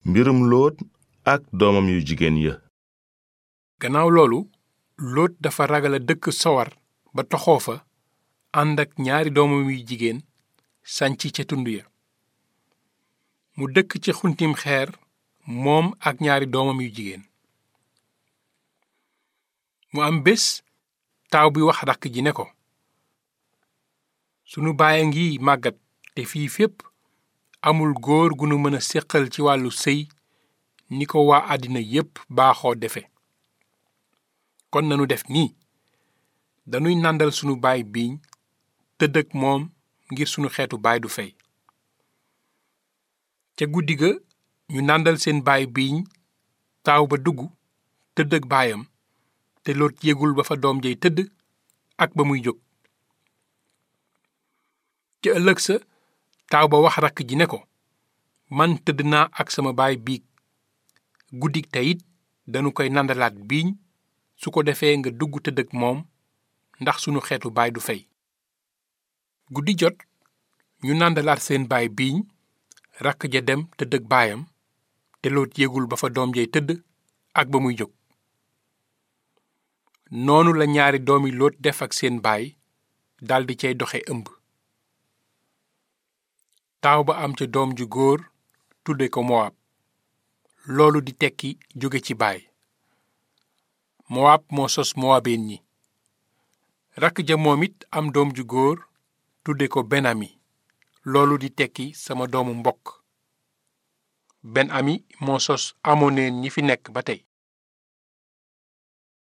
mbirum lóot ak doomam yu jigéen ya gannaaw loolu lóot dafa ragal a dëkk sowar ba toxoo fa ànd ak ñaari doomam yu jigéen sanc ca tund ya mu dëkk ci xuntim xeer moom ak ñaari doomam yu jigéen mu am bés taaw bi wax rakk ji ne ko sunu baay a ngi màggat te fii fépp amul góor gu nu mën a séqal ci wàllu sëy ni ko waa àddina yépp baaxoo defe kon nanu def nii danuy nàndal sunu baay biiñ tëdd ak moom ngir sunu xeetu baay du fey ca guddi ga ñu nàndal seen baay biiñ taaw ba dugg tëdd ak baayam te loot yégul ba fa doom jay tëdd ak ba muy jóg ca ëllëg sa taaw ba wax rakk ji ne ko man tëdd naa ak sama baay biig guddik teyit danu koy nandalaat biiñ su ko defee nga dugg tëdd ak moom ndax sunu xeetu baay du fey guddi jot ñu nàndalaat seen baay biiñ rakk ja dem tëdd ak baayam te loot yégul ba fa doom jay tëdd ak ba muy jóg noonu la ñaari doomi loot def ak seen baay daldi cay doxe ëmb taaw ba am ca doom ju góor tudde ko mowaab loolu di tekki jóge ci baay mowaab moo sos mowaabeen ñi rakk ja moom it am doom ju góor tudde ko benami loolu di tekki sama doomu mbokk ben ami moo sos amoneen ñi fi nekk ba tey